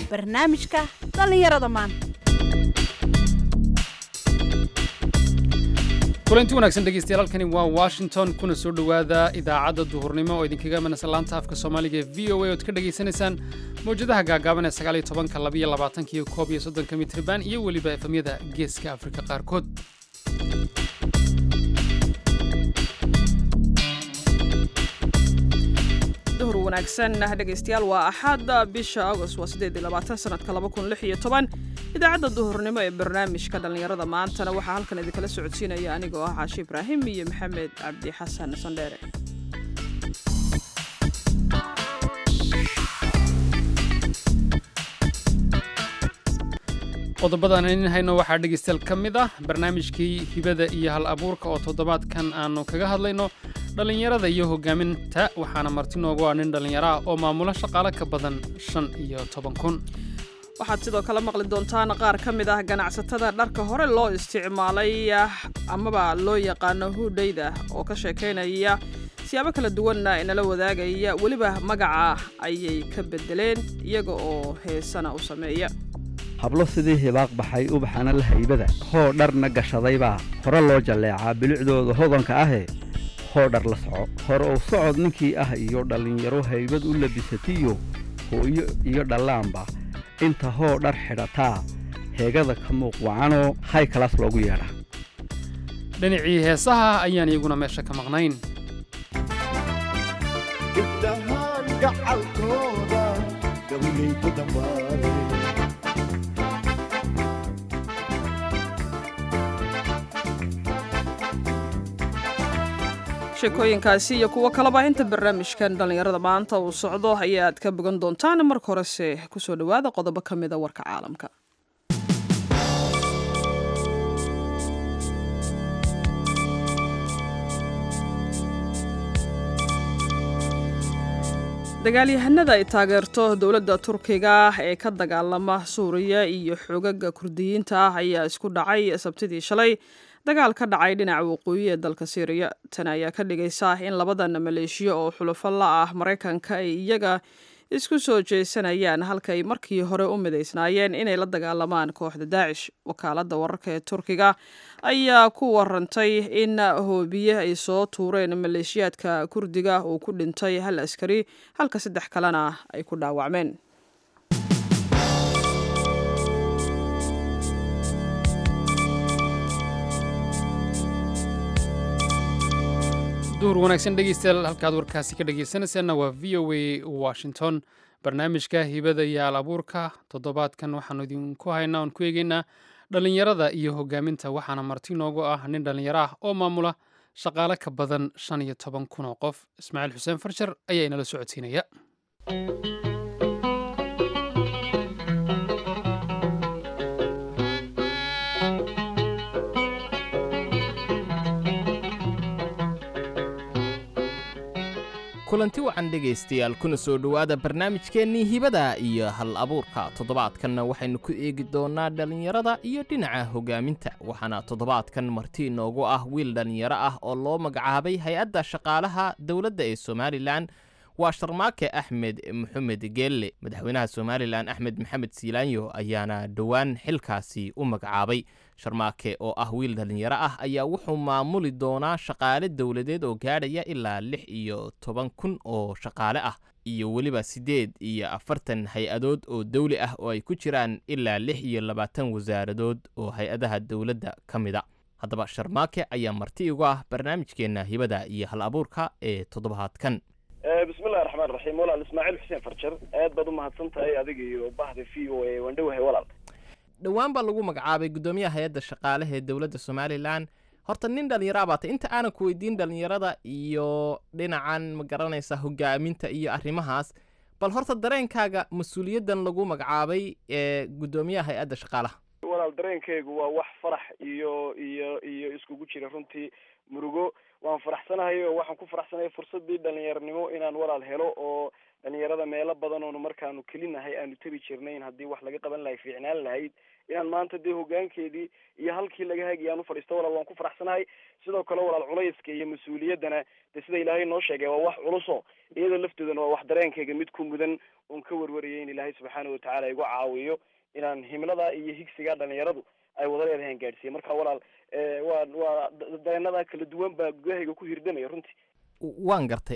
barnaamijka dhallinyarada maanta kulanti wanaagsan dhegeystayaal halkani waa washington kuna soo dhowaada idaacadda duhurnimo oo idinkaga manasa laanta afka soomaaliga ee v o a ood ka dhegaysanaysaan mawjadaha gaagaaban ee sagaaliyo tobanka labaiyo labaatanka iyo koob iyo soddonka mitriban iyo weliba efamyada geeska afrika qaarkood duhur wanaagsan dhegaystayaal waa axaada bisha agost waa siddeed iyo labaatan sanadka laba kun lix iyo toban idaacadda duhurnimo ee barnaamijka dhallinyarada maantana waxaa halkan idinkala socodsiinaya anigoo ah caashi ibraahim iyo maxamed cabdi xasan sandheere qodobadan idin hayno waxaa dhegaystayaal ka mid ah barnaamijkii hibada iyo hal abuurka oo toddobaadkan aanu kaga hadlayno dhallinyarada iyo hogaaminta waxaana marti noogu ah nin dhallinyaro ah oo maamulo shaqaale ka badan shan iyo toban kun waxaad sidoo kale maqli doontaan qaar ka mid ah ganacsatada dharka hore loo isticmaalay amaba loo yaqaano huudhayda oo ka sheekaynaya siyaabo kala duwanna inala wadaagaya weliba magaca ayay ka bedeleen iyaga oo heesana u sameeya hablo sidii hibaaq baxay ubaxana la haybada hoo dharna gashadaybaa hore loo jalleecaa bilicdooda hodanka ahee hoo dhar la soco hore uu socod ninkii ah iyo dhallinyaro haybad u labisatiyo hooyo iyo dhallaanba inta hoo dhar xidhataa heegada ka muuq wacanoo hay kalaas loogu yeedhaa dhinacii heesaha ayaan iyaguna meesha ka maqnayn gabdhahaan gacalkooda gabayay ku dhammaadeen sheekooyinkaasi iyo kuwo kaleba inta barnaamijkan dhallinyarada maanta uu socdo ayaad ka bogan doontaan marka horese kusoo dhowaada qodobo ka mida warka caalamka dagaalyahanada ay taageerto dowladda turkiga ee ka dagaalama suuriya iyo xogaga kurdiyiinta ah ayaa isku dhacay sabtidii shalay dagaal ka dhacay dhinaca waqooyi ee dalka syriya tan ayaa ka dhigaysa in labadan maleeshiyo oo xulufo la ah maraykanka ay iyaga isku soo jeesanayaan halkay markii hore u midaysnaayeen inay la dagaalamaan kooxda daacish wakaaladda wararka ee turkiga ayaa ku warantay in hoobiye ay soo tuureen maleeshiyaadka kurdiga uu ku dhintay hal askari halka saddex kalena ay ku dhaawacmeen duhur wanaagsan dhegeystayaal halkaad warkaasi ka dhegeysanaysaanna waa v o a washington barnaamijka hibada iyo al abuurka toddobaadkan waxaanu idinku haynaa oon ku eegeynaa dhallinyarada iyo hogaaminta waxaana marti noogu ah nin dhallinyaro ah oo maamula shaqaale ka badan shan iyo toban kun oo qof ismaaciil xuseen farshar ayaa inala socodsiinaya kulanti wacan dhegaystayaal kuna soo dhowaada barnaamijkeennii hibada iyo hal abuurka toddobaadkanna waxaynu ku eegi doonnaa dhallinyarada iyo dhinaca hogaaminta waxaana toddobaadkan marti inoogu ah wiil dhallinyaro ah oo loo magacaabay hay-adda shaqaalaha dowladda ee somalilan waa sharmaake axmed maxamed geelle madaxweynaha somalilan axmed maxamed siilaanyo ayaana dhowaan xilkaasi u magacaabay sharmaake oo ah wiil dhallinyaro ah ayaa wuxuu maamuli doonaa shaqaale dowladeed oo gaadhaya ilaa lix iyo toban kun oo shaqaale ah iyo weliba siddeed iyo afartan hay-adood oo dawli ah oo ay ku jiraan ilaa lix iyo labaatan wasaaradood oo hay-adaha dowladda ka mida haddaba sharmaake ayaa marti igu ah barnaamijkeenna hibada iyo hal abuurka ee toddobaadkan bismillahi raxmaan raxiim walaal ismaaciil xuseen farjar aad baad u mahadsan tahay adiga iyo bahda v o a waan dhowahay walaal dhowaan baa lagu magacaabay guddoomiyaha hay-adda shaqaalaha ee dowladda somalilan horta nin dhallinyaro baata inta aanan ku weydiin dhallinyarada iyo dhinacan ma garanaysa hogaaminta iyo arrimahaas bal horta dareenkaaga mas-uuliyaddan lagu magacaabay ee guddoomiyaha hay-adda shaqaalaha walaal dareenkaygu waa wax farax iyo iyo iyo iskugu jira runtii murugo waan faraxsanahay oo waxaan ku faraxsanahay fursadii dhalinyaranimo inaan walaal helo oo dhalinyarada meelo badan oonu markaanu kelinahay aanu tegi jirnayn haddii wax laga qaban lahay fiicnaan lahayd inaan maanta dee hogaankeedii iyo halkii laga hagaya aan ufadhiisto walaal waan ku faraxsanahay sidoo kale walaal culayska iyo mas-uuliyaddana dee sida ilaahay noo sheegay waa wax culuso iyada lafteeduna waa wax dareenkayga mid ku mudan oon ka warwarayay in ilaahay subxaana watacaala igu caawiyo inaan himlada iyo higsiga dhalinyaradu ay wada leedahay aan gaadhsiiya marka walaal waa waa dareenada kala duwan baa gudahayga ku hirdamaya runtii waan gartay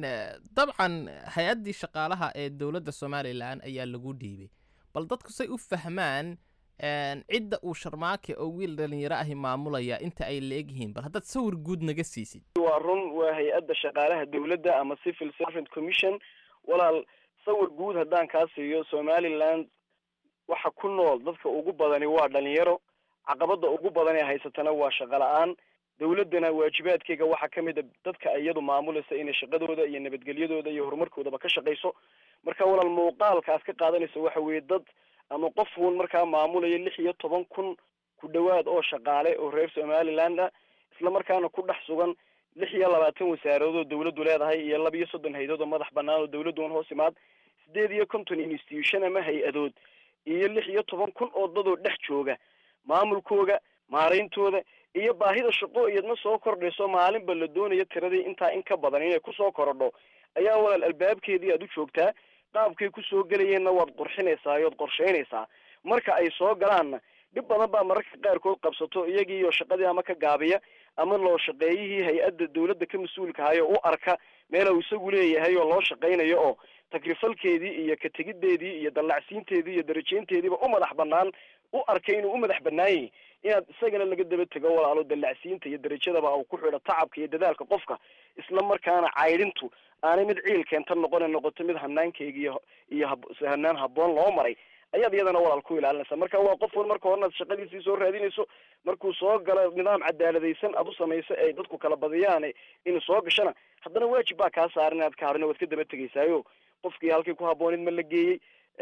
dabcan hay-addii shaqaalaha ee dowladda somalilan ayaa lagu dhiibay bal dadku say u fahmaan cidda uu sharmaake oo wiil dhalinyaro ahi maamulaya inta ay la-egyihiin bal haddaad sawir guud naga siisid waa run waa hay-adda shaqaalaha dowladda ama civil servant commission walaal sawir guud haddaan kaa siiyo somaliland waxa ku nool dadka ugu badani waa dhalinyaro caqabada ugu badan ee haysatana waa shaqo la-aan dowladdana waajibaadkeyga waxaa ka mid a dadka iyadu maamulaysa inay shaqadooda iyo nabadgelyadooda iyo horumarkoodaba ka shaqayso marka walaal muuqaalkaas ka qaadanaysa waxa weeye dad ama qof uun markaa maamulaya lix iyo toban kun ku dhawaad oo shaqaale oo reer somaliland ah isla markaana ku dhex sugan lix iyo labaatan wasaaradood oo dawladdu leedahay iyo laba iyo soddon hay-adood oo madax banaan oo dawladdu un hoos imaad sideed iyo konton institution ama hay-adood iyo lix iyo toban kun oo dadoo dhex jooga maamulkooga maarayntooda iyo baahida shaqo iyadna soo kordhayso maalinba la doonayo tiradii intaa in ka badan inay kusoo korodho ayaa walaal albaabkeedii aad u joogtaa qaabkay kusoo gelayeenna waad qurxinaysaa yood qorshaynaysaa marka ay soo galaanna dhib badan baa mararka qaarkood qabsato iyagiiyo shaqadii ama ka gaabiya ama loo shaqeeyihii hay-adda dawladda ka mas-uulka hayo u arka meela uu isagu leeyahay oo loo shaqaynayo oo takrifalkeedii iyo ka tegiddeedii iyo dallacsiinteedii iyo darajaynteediiba u madax banaan u arkay inuu u madax banaan yahay inaad isagana laga daba tego walaalo dallacsiinta iyo darajadaba uu ku xidho tacabka iyo dadaalka qofka isla markaana caydhintu aanay mid ciil keenta noqone noqoto mid hanaankeyga iyo iyo hanaan habboon loo maray ayaad iyadana walaal ku ilaalinaysa marka waa qof un marka horena shaqadiisii soo raadinayso markuu soo galo nidaam cadaaladaysan aad u samayso ay dadku kala badiyaan inuu soo gashana haddana waajib baa kaa saaran inaad ka hadhino waad ka daba tegaysaayo qofkii halkii ku habbooneed ma la geeyey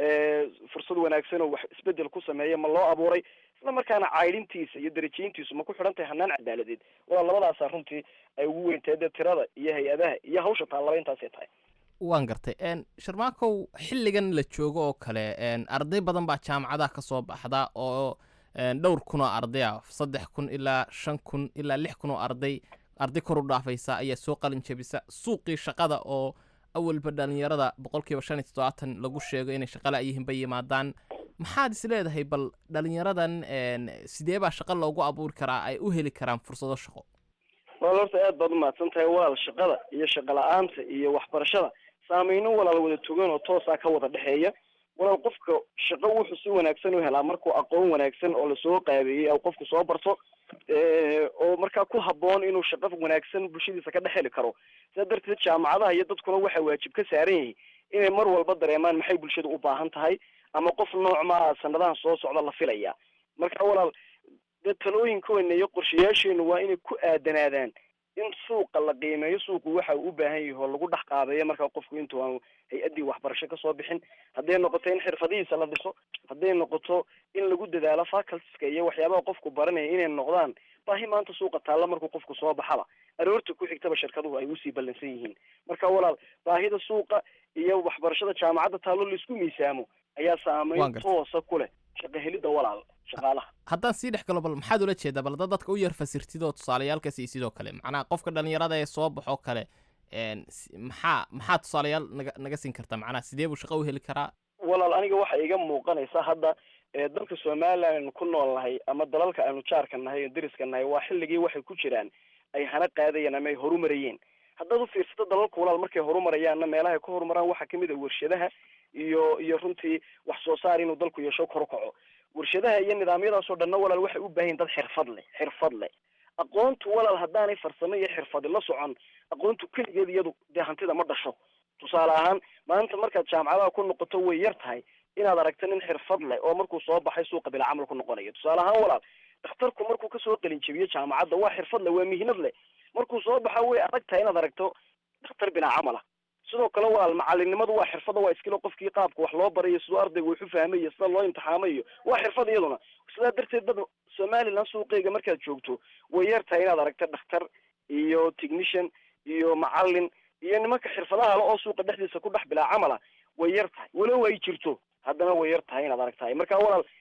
fursad wanaagsan oo wax isbedel ku sameeya ma loo abuuray isla markaana caydhintiisa iyo darajayntiisu ma ku xidhan tahay hanaan cadaaladeed waa labadaasaa runtii ay ugu weyntahay dee tirada iyo hay-adaha iyo hawsha taallaba intaasay tahay waan gartay sharmaakow xilligan la joogo oo kale arday badan baa jaamacadaha ka soo baxda oo dhowr kun oo arday ah saddex kun ilaa shan kun ilaa lix kun oo arday arday kor u dhaafaysa ayaa soo qalin jebisa suuqii shaqada oo awalba dhalinyarada boqol kiiba shan iyo toddobaatan lagu sheego inay shaqala yihiin bay yimaadaan maxaad is leedahay bal dhalinyaradan sidee baa shaqo loogu abuuri karaa ay u heli karaan fursado shaqo walaal horta aad baad umahadsan tahay walaal shaqada iyo shaqo la-aanta iyo waxbarashada saameyno walaal wada togan oo toosaa ka wada dhexeeya walaal qofka shaqo wuxuu si wanaagsan u helaa markuu aqoon wanaagsan oo lasoo qaabeeyey au qofku soo barto oo markaa ku habboon inuu shaqo wanaagsan bulshadiisa ka dhex heli karo sidaa darteed jaamacadaha iyo dadkuna waxaa waajib ka saaran yahay inay mar walba dareemaan maxay bulshada u baahan tahay ama qof nooc maa sanadahan soo socda la filaya marka walaal dee talooyinkoena iyo qorshayaasheenu waa inay ku aadanaadaan in suuqa la qiimeeyo suuqu waxa uu u baahan yahay oo lagu dhex qaabeeyo markaa qofku intuu aan hay-addii waxbarasho kasoo bixin hadday noqoto in xirfadihiisa la dhiso hadday noqoto in lagu dadaalo facultiska iyo waxyaabaha qofku baranaya inay noqdaan baahi maanta suuqa taalla markuu qofku soo baxaba aroorta ku xigtaba shirkaduhu ay usii ballansan yihiin marka walaal baahida suuqa iyo waxbarashada jaamacadda taallo laisku miisaamo ayaa saameyn toosa ku leh shaqo helidda walaal shaqaalaha haddaan sii dhex galo bal maxaad ula jeedaa bal dad dadka u yar fasirtid oo tusaalayaalka sii sidoo kale macnaha qofka dhalinyarada ee soo baxoo kale maxaa maxaa tusaalayaal naga naga siin kartaa macnaha sidee buu shaqo u heli karaa walaal aniga waxa iga muuqanaysa hadda dalka somaliland aynu ku nool nahay ama dalalka aynu jaarka nahay o deriska nahay waa xilligii waxay ku jiraan ay hana qaadayeen ama ay horumarayeen haddaad u fiirsato dalalka walaal markay horumarayaanna meelahay ka horumaraan waxaa kamid a warshadaha iyo iyo runtii wax soo saar inuu dalku yeesho kor u kaco warshadaha iyo nidaamyadaasoo dhanna walaal waxay u baahan yihin dad xirfad leh xirfad leh aqoontu walaal haddaanay farsamo iyo xirfadi la socon aqoontu keligeed iyadu dee hantida ma dhasho tusaale ahaan maanta markaad jaamacadaha ku noqoto way yar tahay inaad aragto nin xirfad leh oo markuu soo baxay suuqa bila camal ku noqonayo tusaale ahaan walaal dhakhtarku markuu kasoo qalin jebiyo jaamacadda waa xirfad leh waa mihnad leh markuu soo baxa way adag tahay inaad aragto dhakhtar bilaa camala sidoo kale walaal macalinimadu waa xirfada waa iskilo qofkii qaabka wax loo barayo siduu ardayga wax u fahmayo sida loo imtixaamayo waa xirfad iyaduna sidaa darteed dad somaliland suuqeyga markaad joogto way yar tahay inaad aragto dhakhtar iyo technician iyo macalin iyo nimanka xirfadaha le oo suuqa dhexdiisa ku dhex bilaa camala way yar tahay walow ay jirto haddana way yar tahay inaad aragtahay marka walaal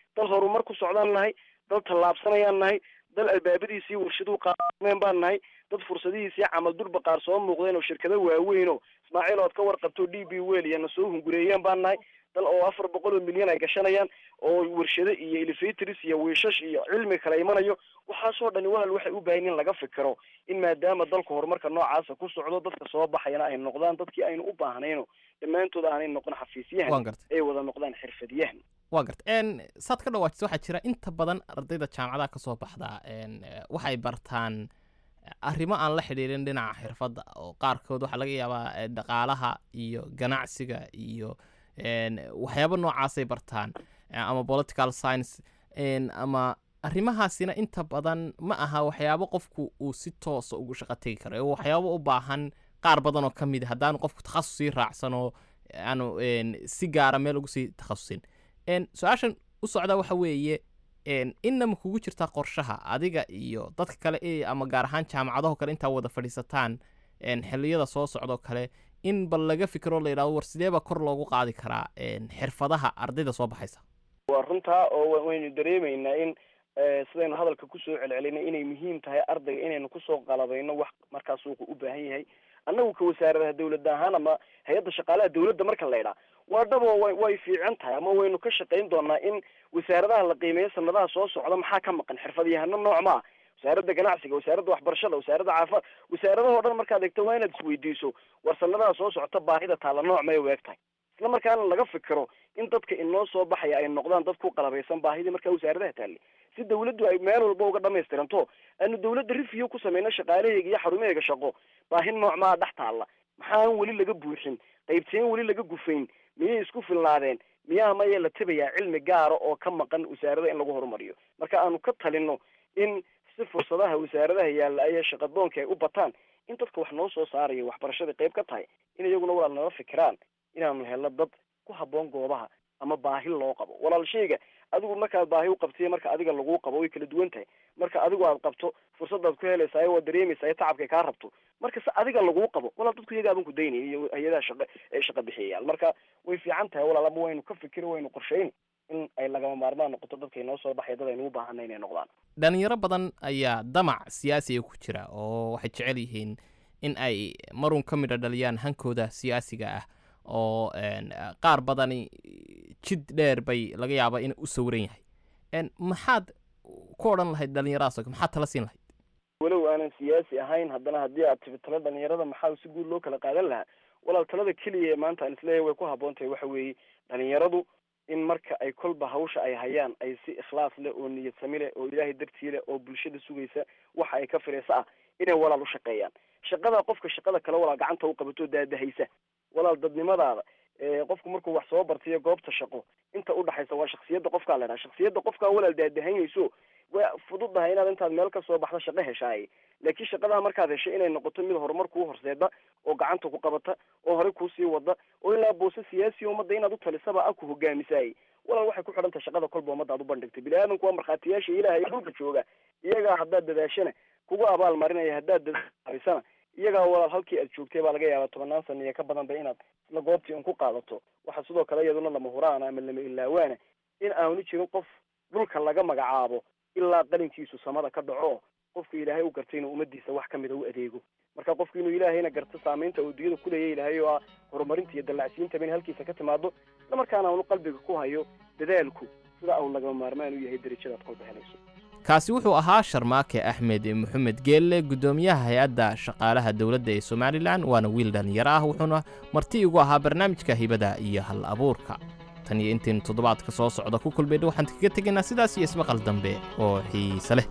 dal horumar ku socdaan nahay dal tallaabsanayaan nahay dal albaabadiisii warshaduhu qaameen baan nahay dad fursadihiisii camal durba qaar soo muuqdeen oo shirkado waaweyn oo ismaaciil ood ka warqabto d b wel iyana soo hungureeyeen baan nahay dal oo afar boqol oo milyan ay gashanayaan oo warshado iyo elevators iyo wiishash iyo cilmi kala imanayo waxaasoo dhani walaal waxay u baahan in laga fikiro in maadaama dalka horumarka noocaasa ku socdo dadka soo baxayana ay noqdaan dadkii aynu u baahnayno dhammaantood aanay noqon waan xafiisyahan gartay ay wada noqdaan xirfadyahan waa garta n saad ka dhawaajisa waxaa jira inta badan ardayda jaamacadaha ka soo baxda n waxay bartaan arrimo aan la xidhiirin dhinaca xirfadda oo qaarkood waxaa laga yaabaa eh, dhaqaalaha iyo ganacsiga iyo n waxyaabo noocaasay bartaan eh, ama political science n ama arrimahaasina inta badan ma aha waxyaabo qofku uu si toosa ugu shaqo tegi karo ee waxyaabo u baahan qaar badan oo ka mid a haddaanu qofku takhasusii raacsan oo aanu n si gaara meel ugu sii takhasusin n su-aashan u socdaa waxa weeye n inama kugu jirtaa qorshaha adiga iyo dadka kale ee ama gaar ahaan jaamacadaho kale intaa wada fadhiisataan n xilliyada soo socdoo kale in bal laga fikiro la yidhahdo war sidee baa kor loogu qaadi karaa n xirfadaha ardayda soo baxaysa waa runtaa oo wa- waynu dareemaynaa in eh, sidaynu hadalka kusoo celcelinay inay muhiim tahay ardayga inaynu kusoo qalabayno wax markaa suuqa u baahan yahay annagu ka wasaaradaha dawladda ahaan ama hay-adda shaqaalaha dawladda marka la idhaa waa dhabo way way fiican tahay ama waynu ka shaqayn doonaa in wasaaradaha la qiimeeyo sanadaha soo socda maxaa ka maqan xirfadyahano nooc ma ah wasaaradda ganacsiga wasaaradda waxbarashada wasaaradda caafimaad wasaaradahoo dhan markaad eegto waa inaad isweydiiso war sanadaha soo socota baahida taalla nooc may u eg tahay isla markaana laga fikiro in dadka inoo soo baxaya ay noqdaan dad ku qalabaysan baahidii markaa wasaaradaha taallay si dawladdu ay meel walba uga dhamaystiranto aanu dawladda review ku sameyno shaqaalahayga iyo xarumahayga shaqo baahi nooc maa dhex taalla maxaan weli laga buuxin qaybteen weli laga gufayn miyay isku filnaadeen miyaa maya la tabayaa cilmi gaara oo ka maqan wasaarada in lagu horumariyo marka aanu ka talino in si fursadaha wasaaradaha yaalla ayay shaqadoonka ay u bataan in dadka wax noo soo saaraya waxbarashada qayb ka tahay in iyaguna walaal nala fikiraan inaanu helno dad ku habboon goobaha ama baahi loo qabo walaal shayga adigu markaad baahi u qabtiyo marka adiga laguu qabo way kala duwan tahay marka adigu aad qabto fursadaad ku helaysaa waad dareemaysaa tacabkay kaa rabto marka se adiga laguu qabo walaal dadku iyaga aban ku daynaya iyo hay-adaha shaqa ee shaqa bixiyayaal marka way fiican tahay walaal ama waynu ka fikiri waynu qorshayn in ay lagama maarmaan noqoto dadka inoo soo baxaya dad aynu u baahanay inay noqdaan dhalinyaro badan ayaa damac siyaasiga ku jira oo waxay jecel yihiin in ay marun ka midha dhaliyaan hankooda siyaasiga ah oo n qaar badani jid dheer bay laga yaabaa in u sawiran yahay n maxaad ku odhan lahayd dhalinyaradaas oo maxaad tala siin lahayd walow aanan siyaasi ahayn haddana haddii aad tibi tala dhalinyarada maxaa si guud loo kala qaadan lahaa walaal talada keliya ee maanta aan isleeyahay way ku habboon tahay waxa weeye dhalinyaradu in marka ay kolba hawsha ay hayaan ay si ikhlaas leh oo niyad sami leh oo ilaahay dartii leh oo bulshada sugaysa waxa ay ka filaysa ah inay walaal u shaqeeyaan shaqada qofka shaqada kale walaal gacanta u qabato daadahaysa walaal dadnimadaada ee qofku markuu wax soo bartiyo goobta shaqo inta udhaxaysa waa shaksiyadda qofkaa la dhaha shaksiyadda qofkaa walaal daadahanayso way fududahay inaad intaad meel ka soo baxdo shaqo heshaaye laakiin shaqadaa markaad hesho inay noqoto mid horumar kuu horseeda oo gacanta ku qabata oo horey kuusii wada oo ilaa boose siyaasi ummadda inaad u talisaba a ku hogaamisaayey walaal waxay ku xidhan tahay shaqada kolba ummadda aad u bandhigtay bini aadamku waa markhaatiyaasha ilaahay ee dhulka jooga iyagaa haddaad dadaashana kugu abaal marinaya haddaad dadaalisana iyagaa walaal halkii aad joogtay baa laga yaabaa tobanaan sana iyo ka badanba inaad isla goobtii un ku qaadato waxaa sidoo kale iyaduna lama huraana ama lama ilaawaana in aanu jirin qof dhulka laga magacaabo ilaa qalinkiisu samada ka dhaco qofku ilaahay u gartay inuu ummadiisa wax kamida u adeego marka qofku inuu ilaahayna garto saamaynta uu dunyada kuleeya ilaahay oo ah horumarinta iyo dallacsiintaba in halkiisa ka timaado isla markaana aanu qalbiga ku hayo dadaalku sida au lagama maarmaan u yahay derajadaad kolba helayso kaasi wuxuu ahaa sharmaake axmed maxamed geelle guddoomiyaha hay-adda shaqaalaha dowladda ee somalilan waana wiil dhallinyaro ah wuxuuna marti igu ahaa barnaamijka hibada iyo hal abuurka tan iyo intaynu toddobaadka soo socda ku kulmaydha waxaan kaga tegaynaa sidaas iyo ismaqal dambe oo xiise leh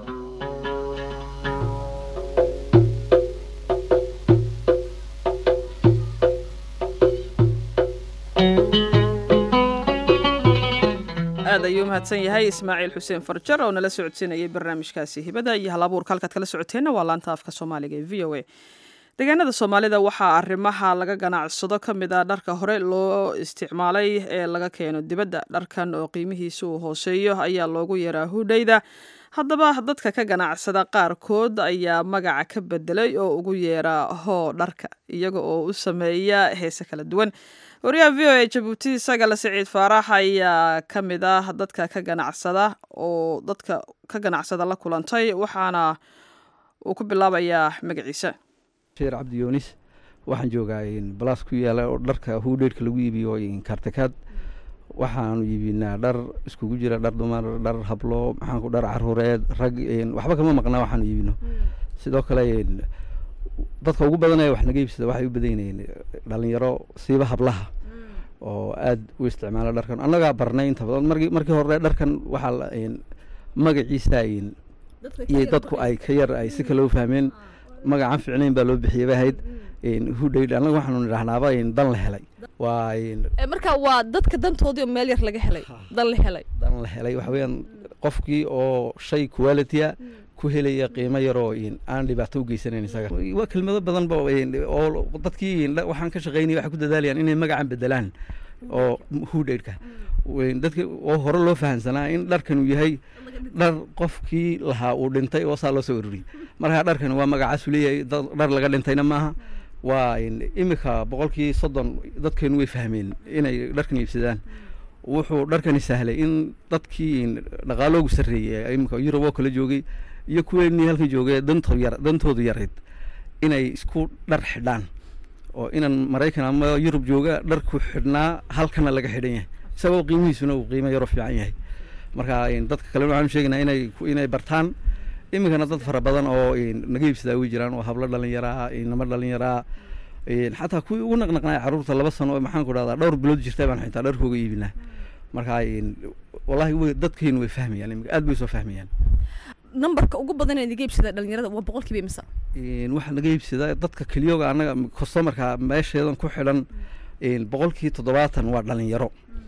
aad ayuu mahadsan yahay ismaaciil xuseen farjar oo nala socodsiinayay barnaamijkaasi hibada iyo hal abuurka halkaad kala socoteenna waa laanta afka soomaaliga ee v o a deegaanada soomaalida waxaa arrimaha laga ganacsado ka mid a dharka hore loo isticmaalay ee laga keeno dibadda dharkan oo qiimihiisa uu hooseeyo ayaa loogu yaraa hudhayda haddaba dadka ka ganacsada qaarkood ayaa magaca ka bedelay oo ugu yeeraa hoo dharka iyaga oo u sameeya heese kala duwan wariyaha v o a jabuuti sagale siciid faarax ayaa ka mid ah dadka ka ganacsada oo dadka ka ganacsada la kulantay waxaana uu ku bilaabayaa magaciisa sheer cabdi yoonis waxaan joogaa balaas ku yaala oo dharka hudheyrka lagu iibiyo kartakaad waxaanu iibinaa dhar iskugu jira dhar dumar dhar hablo maxaanku dhar caruureed rag waxba kama maqnaa waxaanu iibino sidoo kale dadka ugu badanaya wax naga iibsada waxay u badan yihiin dhalinyaro siiba hablaha oo aada u isticmaala dharkan annagaa barnay inta badan markii markii hore dharkan waxaa magaciisa iyo dadku ay ka yar ay si kale u fahmeen magacan ficnayn baa loo bixiyay bay ahayd hudhayd annaga waxaanu nidhahnaaba dan la helay waa marka waa dadka dantoodii oo meel yar laga helay dan la helay dan la helay waxa weeyaan qofkii oo shay qualitya ku helaya qiimo yaroo aan dhibaato u geysanayn isaga waa kelmado badan ba oo dadkii waxaan ka shaqaynaya waxay ku dadaalayaan inay magacan bedelaan oo hudhaydhka dadki oo hore loo fahamsanaa in dharkan uu yahay dhar qofkii lahaa uu dhintay oo saa loo soo ururiyey markaa dharkan waa magacaasu leeyahay dhar laga dhintayna maaha waa imika boqolkii soddon dadkeenu way fahmeen inay dharkan iibsadaan wuxuu dharkani sahlay in dadkii dhaqaaloogu sarreeyey imika yurub oo kala joogay iyo kuweenii halkan joogay danto yar dantoodu yarayd inay isku dhar xidhaan oo inan maraykan ama yurub jooga dharku xidhnaa halkana laga xidhan yahay isagoo qiimihiisuna uu qiimo yaroo fiican yahay marka dadka kalena waxaanu sheegaynaa inay inay bartaan iminkana dad fara badan oo naga iibsadaa way jiraan oo hablo dhalinyaraa inamo dhalinyaraa xataa kuwii ugu naqnaqnaa carruurta laba sano oo maxaan ku dhahdaa dhowr bilood jirta baan xitaa dharkooga iibinaa marka wallahi way dadkeenu way fahmayaan iminka aad bay soo fahmayaan nambarka ugu badan ee naga iibsada dhalinyarada waa boqolkiiba imisa waxaa naga iibsadaa dadka keliyoga annaga customarka meesheedan ku xidhan boqolkii toddobaatan waa dhalinyaro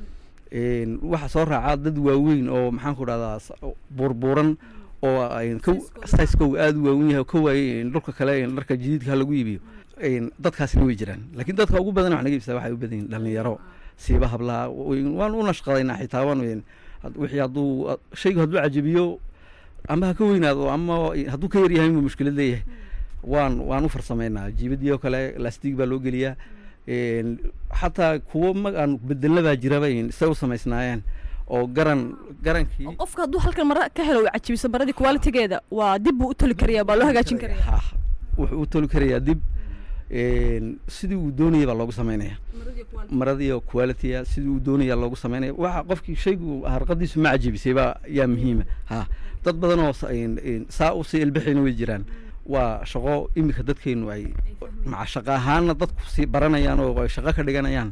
waxaa soo raacaa dad waaweyn oo maxaan ku dhahdaa buurbuuran oo sizekow aada u waawen yahay ka waayey dhulka kale dharka jadiidka lagu iibiyo dadkaasina way jiraan laakiin dadka ugu badan wax naga iibsada waxay u badan yihin dhalinyaro siiba hablaha waan u nashqadaynaa xitaa waan wixii hadduu shaygu hadduu cajabiyo ama ha ka weynaado ama hadduu ka yaryahay inuu mushkilad leeyahay waan waan u farsamaynaa jiibadii oo kale lastig baa loo geliyaa xataa kuwo mag aan bedelabaa jiraba say u samaysnaayeen oo garan garankii qofka hadduu halkan mara ka helo cajibiso maradii qualitigeeda waa dib buu u toli karaya baa loo hagaajin karaya wuxuu u toli karayaa dib sidii uu doonaya baa loogu samaynaya maradiiyo qualitya sidii uu doonaya loogu samaynaya waxa qofkii shaygu harqadiisu ma cajibisay baa yaa muhiima ha dad badan oo saa usii ilbixayna way jiraan waa shaqo iminka dadkeenu ay maca shaqo ahaana dadku sii baranayaan oo ay shaqo ka dhiganayaan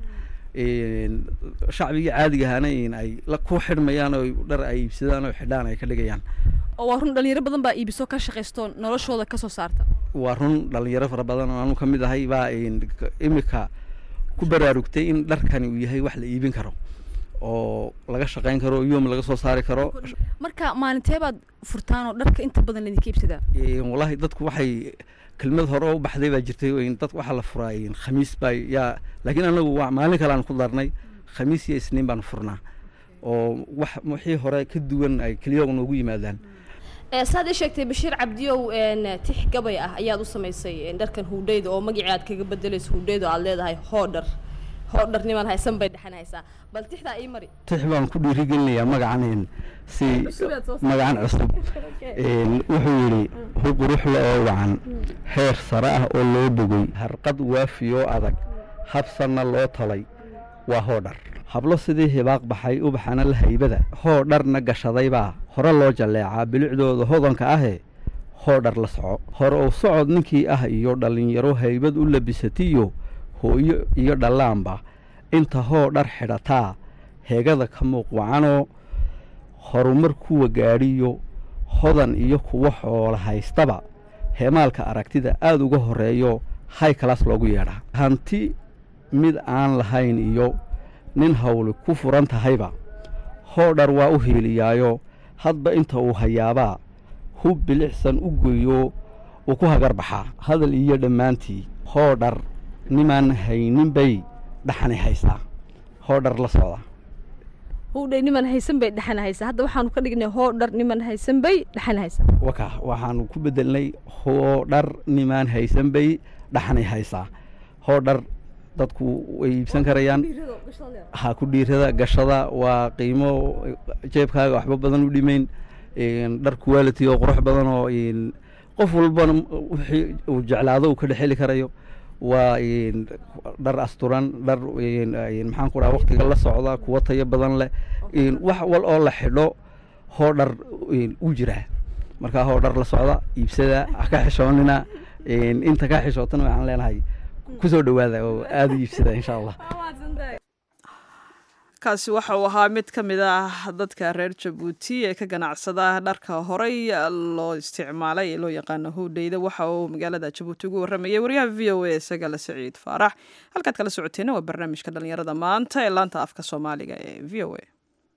shacbigii caadiga ahaana ay ku xidhmayaan oo dhar ay iibsadaan oo xidhaan ay ka dhigayaan oo waa run dhalinyaro badan baa iibiso ka shaqaysto noloshooda kasoo saarta waa run dhalinyaro fara badan oo anu ka mid ahay baa imika ku baraarugtay in dharkani uu yahay wax la iibin karo oo laga shaqayn karo yoom laga soo saari karo marka maalintee baad furtaan oo dharka inta badan laydinka iibsadaa wallahi dadku waxay kelmad hore oo u baxday baa jirtay dad waxaa la furaa khamiis baa yaa laakiin anagu waa maalin kale aan ku darnay khamiis iyo isniin baan furnaa oo wax wixii hore ka duwan ay keliyaga noogu yimaadaan saad ii sheegtay bashiir cabdiyow tix gabay ah ayaad u samaysay dharkan hudheyda oo magacii aad kaga bedelayso hudheyda oo aad leedahay hoodhar hoodhar niman haysan bay dhexan haysaa bal tixdaa ii mari tix baan ku dhiirigelinayaa magacan si magacan cusub wuxuu yidhi huquruxle oo wacan heer sare ah oo loo bogay harqad waafiyoo adag habsanna loo talay waa hoodhar hablo sidii hibaaq baxay ubaxana la haybada hoo dharna gashadaybaa hore loo jalleecaa bilicdooda hodanka ahee hoo dhar la soco hore uu socod ninkii ah iyo dhallinyaro haybad u labisatiyo hooyo iyo dhallaanba inta hoo dhar xidhataa heegada ka muuq wacanoo horumar kuwa gaadhiyo hodan iyo kuwa xoola haystaba heemaalka aragtida aada uga horreeyo hay kalaas loogu yeedhaa hanti mid aan lahayn iyo nin hawli ku furan tahayba hoo dhar waa u hiiliyaayo hadba inta uu hayaabaa hub bilicsan u geeyo uu ku hagar baxaa hadal iyo dhammaantii hoodhar nimaan haynin bay dhaxani haysaa hoodhar la socda howdhay niman haysan bay dhexan haysaa hadda waxaanu ka dhignay hoodhar niman haysan bay dhexan haysaa waka waxaanu ku bedelnay hoodhar nimaan haysan bay dhaxani haysaa hoodhar dadku way iibsan karayaan ha ku dhiirada gashada waa qiimo jeebkaaga waxba badan u dhimayn dhar quality oo qurux badan oo qof walbana wixii uu jeclaado uu ka dhexeli karayo waa dhar asturan dhar maxaan ku dhaha waqtiga la socda kuwa tayo badan leh wax wal oo la xidho hoo dhar u jiraa markaa hoo dhar la socda iibsada ha ka xishoonina inta ka xishootana waxaan leenahay kusoo dhowaada oo aada u iibsada insha allah kaasi waxa uu ahaa mid ka mid ah dadka reer jabuuti ee ka ganacsada dharka horey loo isticmaalay ee loo yaqaano howdheyda waxa uu magaalada jabuuti ugu warramayay wariyaha v o a isagale saciid faarax halkaad kala socoteena waa barnaamijka dhallinyarada maanta ee laanta afka soomaaliga ee v o a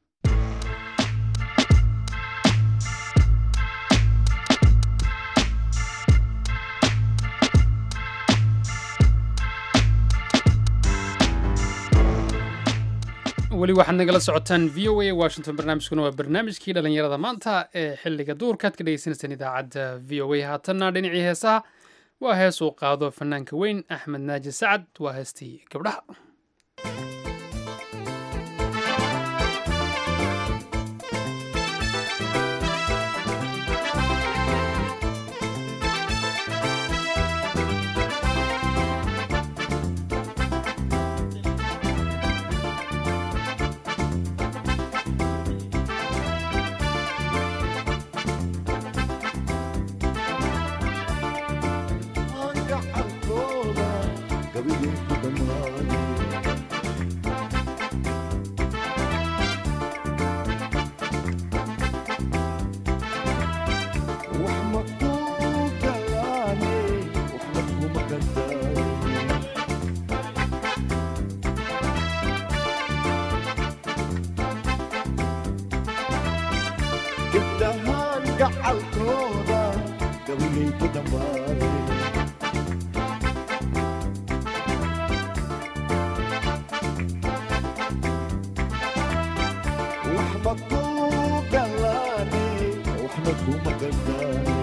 weli waxaad nagala socotaan v o a washington barnaamijkuna waa barnaamijkii dhallinyarada maanta ee xiliga duurkaad ka dhegeysaneysaan idaacadda v o a haatanna dhinacii heesaha waa hees uu qaado fanaanka weyn axmed naaji sacad waa heestii gabdhaha gacalkooda gabayay ku dhammaanay wax ma ku galaane waxna kuma gandaaye gabdhahaan gacalkooda gabayay ku dhammaanay waxba ku galaane waxna kuma gandaaye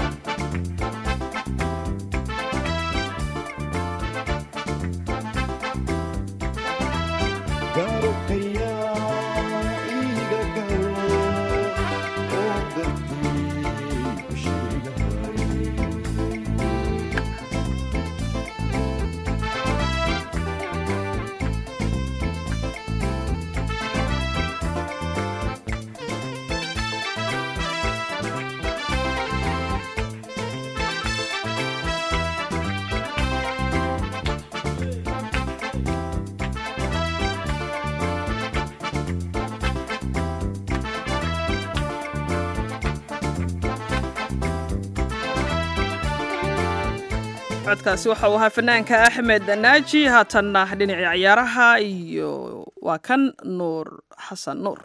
garokayaa iiga galo oo dartii ku sheegahay codkaasi waxa uu ahaa fanaanka axmed naaji haatanna dhinacii ciyaaraha iyo waa kan nuur xasan nuur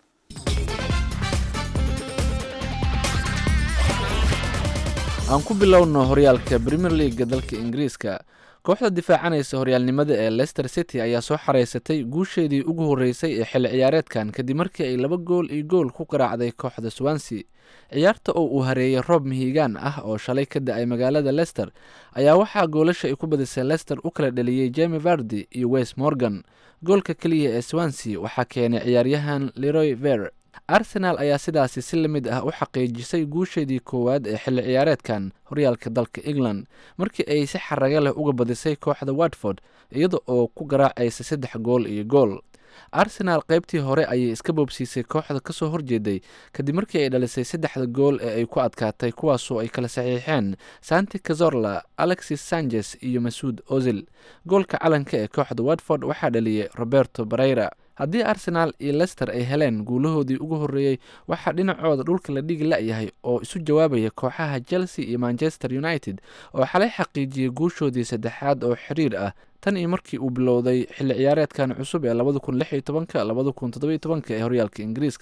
aan ku bilowno horyaalka premier leaga dalka ingiriiska kooxda difaacanaysa horyaalnimada ee leicester city ayaa soo xareysatay guusheedii ugu horreysay ee xilli ciyaareedkan kadib markii ay laba gool iyo gool ku garaacday kooxda swansea ciyaarta oo uu hareeyay roob mihigaan ah oo shalay ka da-ay magaalada leicester ayaa waxaa goolasha ay ku badisay leicester u kala dhaliyey jemi vardi iyo wes morgan goolka keliya ee swansea waxaa keenay ciyaaryahan leroy ver arsenaal ayaa sidaasi si la mid ah u xaqiijisay guusheedii koowaad ee xilli ciyaareedkan horyaalka dalka england markii ay si xaraga leh uga badisay kooxda watford iyada oo ku garaacaysa saddex gool iyo gool arsenaal qaybtii hore ayay iska boobsiisay kooxda kasoo horjeeday kadib markii ay dhalisay saddexda gool ee ay ku adkaatay kuwaasoo ay kala saxiixeen santi cazorla alexis sanchez iyo masuud ozil goolka calanka ee kooxda watford waxaa dhaliyey roberto bareyra haddii arsenaal iyo lester ay heleen guulahoodii ugu horreeyey waxaa dhinacooda dhulka la dhigi la-yahay oo isu jawaabaya kooxaha chelsea iyo manchester united oo xalay xaqiijiyey guushoodii saddexaad oo xiriir ah tan iyo markii uu bilowday xilli ciyaareedkan cusub ee labada kun lix iyo tobanka labada kun toddoba iyo tobanka ee horyaalka ingiriiska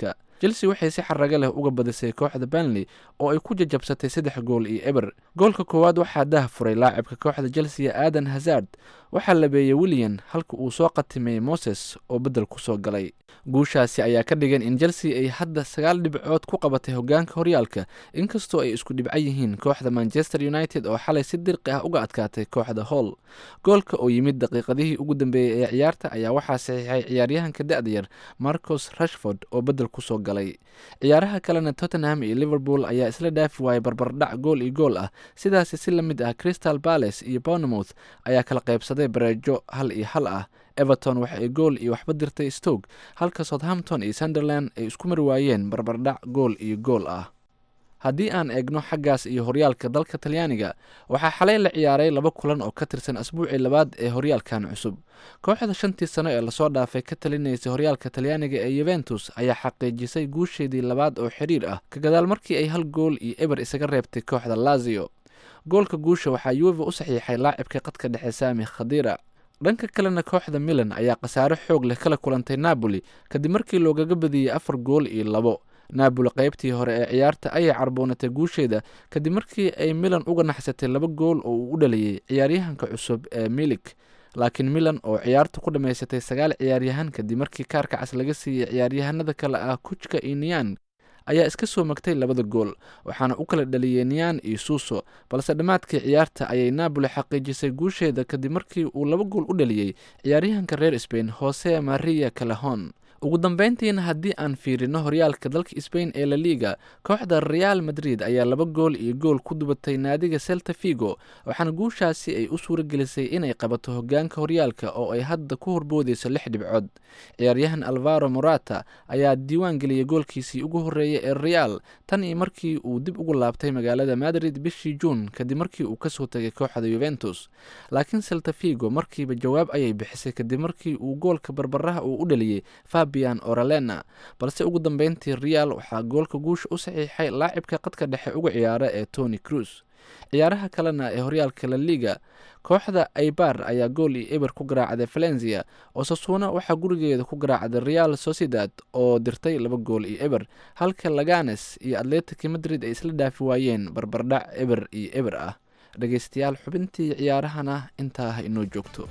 chelsea waxay si xaraga leh uga badisay kooxda banley oo ay ku jajabsatay saddex gool iyo eber goolka koowaad waxaa dah furay laacibka kooxda chelsea aadan hazard waxaa labeeyey william halka uu soo qatimay moses oo beddel kusoo galay guushaasi ayaa ka dhigan in chelsea ay hadda sagaal dhibcood ku qabatay hogaanka horyaalka inkastoo ay isku dhibco yihiin kooxda manchester united oo xalay si dirqi ah uga adkaatay kooxda hall goolka oo yimid daqiiqadihii ugu dambeeyey ee ciyaarta ayaa waxaa saxiixay ciyaaryahanka da-da yar marcos rashford oo beddel kusoo galay ciyaaraha kalena tottenham iyo liverpool ayaa isla dhaafi waayay barbardhac gool iyo gool ah sidaasi si la mid ah crystal palace iyo bournemouth ayaa kala qaybsaday bareejo hal iyo hal ah everton waxa ay gool iyo waxba dirtay stoke halka southampton iyo sunderland ay isku mari waayeen barbardhac gool iyo gool ah haddii aan eegno xaggaas iyo horyaalka dalka talyaaniga waxaa xalay la ciyaaray laba kulan oo ka tirsan asbuucii labaad ee horyaalkan cusub kooxda shantii sano ee lasoo dhaafay ka talinaysay horyaalka talyaaniga ee yuventus ayaa xaqiijisay guusheedii labaad oo xiriir ah ka gadaal markii ay hal gool iyo eber isaga reebtay kooxda lazio goolka guusha waxaa yuve u saxiixay laacibka qadka dhexe saami khadira dhanka kalena kooxda milan ayaa khasaare xoog leh kala kulantay napoli kadib markii loogaga badiyey afar gool iyo labo napoli qaybtii hore ee ciyaarta ayay carboonatay guusheeda kadib markii ay milan uga naxsatay laba gool oo uu u dhaliyey ciyaaryahanka cusub ee milik laakiin milan oo ciyaarta ku dhammaysatay sagaal ciyaaryahan kadib markii kaarka cas laga siiyey ciyaaryahanada kale ah kujka iyo niyan ayaa iska soo magtay labada gool waxaana u kala dhaliyey niyan iyo suuso balse dhammaadkii ciyaarta ayay napoli xaqiijisay guusheeda kadib markii uu laba gool u dhaliyey ciyaaryahanka reer sbain jose maria calahon ugu dambeyntiina haddii aan fiirino horyaalka dalka sbain ee la liga kooxda real madrid ayaa laba gool iyo gool ku dubatay naadiga celta figo waxaana guushaasi ay u suura gelisay inay qabato hogaanka horyaalka oo ay hadda ku horboodeyso lix dhibcood ciyaaryahan alvaro morata ayaa diiwaan geliyey goolkiisii ugu horreeyay ee real tan iyo markii uu dib ugu laabtay magaalada madrid bishii juun kadib markii uu kasoo tegay kooxda yuventus laakiin celta figo markiiba jawaab ayay bixisay kadib markii uu goolka barbaraha uu u dhaliyey fabian oralena balse ugu dambeyntii real waxaa goolka guusha u saxiixay laacibka qadka dhexe uga ciyaara ee tony cruz ciyaaraha kalena ee horyaalka la liga kooxda aybar ayaa gool iyo eber ku garaacday valencia oo sasuuna waxaa gurigeeda ku garaacday real sociedad oo dirtay laba gool iyo eber halka laganes iyo atletic madrid ay isla dhaafi waayeen barbardhac eber iyo eber ah dhegeystayaal xubintii ciyaarahana intaa ha inoo joogto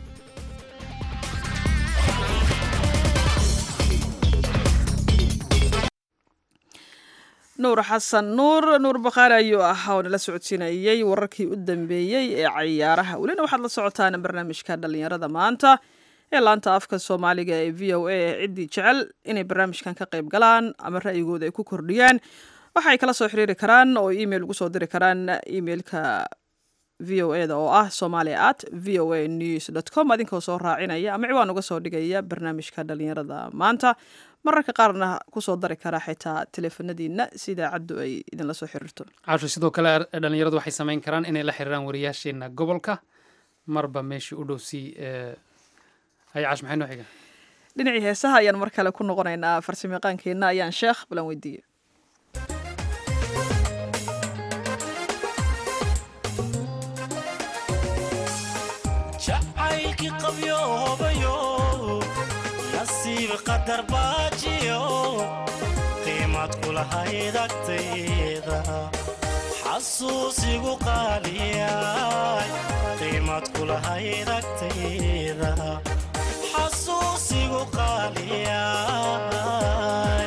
nuur xasan nuur nuur bakhaari ayuu ahaa oo nala socodsiinayey wararkii u dambeeyey ee cayaaraha welina waxaad la socotaan barnaamijka dhallinyarada maanta ee laanta afka soomaaliga ee v o a ciddii jecel inay barnaamijkan ka qayb galaan ama ra'yigooda ay ku kordhiyaan waxay kala soo xiriiri karaan oo email ugu soo diri karaan emailka v o eda oo ah somalia at v o a news dot com adinkoo soo raacinaya ama ciwaan uga soo dhigaya barnaamijka dhallinyarada maanta mararka qaarna kusoo dari kara xitaa teleefanadiina si idaacaddu ay idinla soo xiriirto caasho sidoo kale dhalinyaradu waxay samayn karaan inay la xiriiraan wariyaasheena gobolka marba meeshii u dhowsii hay caash maxay noo xiga dhinacii heesaha ayaan mar kale ku noqonaynaa farsamayaqaankeenna ayaan sheekh balan weydiiyey jacaylkii qabyoobayo nasiib qadar baajiyo qiimad kulahayd agtayda xasuusigu qaaliyay qiimad kulahayd agtayda xasuusigu qaaliyay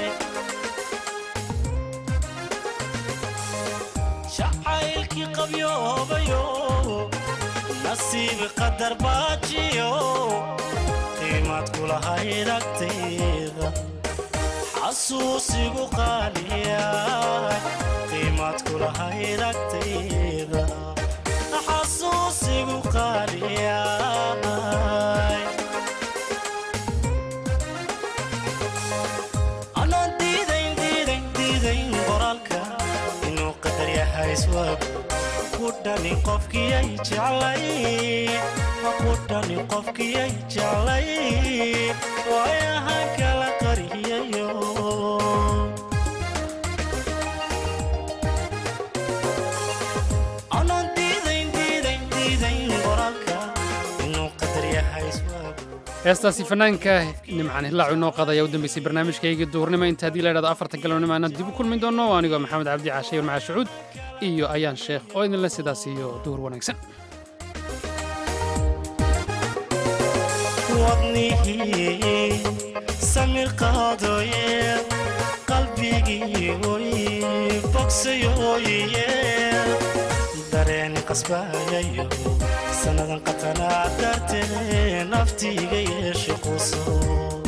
jacaylkii qabyoobayo nasiib qadar baajiyo qiimad kulahayd agtayda xasuusigu qaaliyay qiimad kulahayd agtayda xasuusigu qaaliyay anaan diidayn diidayn diidayn qoraalka inuu qadar yahay iswaag kudhani qofkiyay jeclay kudhani qofkiyay jeclay waayahan kala qariyayo anaan diidayn diidayn diidayn qoraalka inuu qadar yahay iswaag heestaasi fanaanka nimcaan hilaacu inoo qaadaya u dambeysay barnaamijkaygii duhurnimo inta haddii la idhahdo afarta galabnimo aanan dib u kulmi doono anigoo maxamed cabdi caashe maca shucuud iyo ayaan sheekh oo idinle sidaas iyo duhur wanaagsan wadnihii samir qaadooye qalbigii oy bogsayooye dareen qasbayayo sannadan qatanaa dartee naftiiga yeeshe quso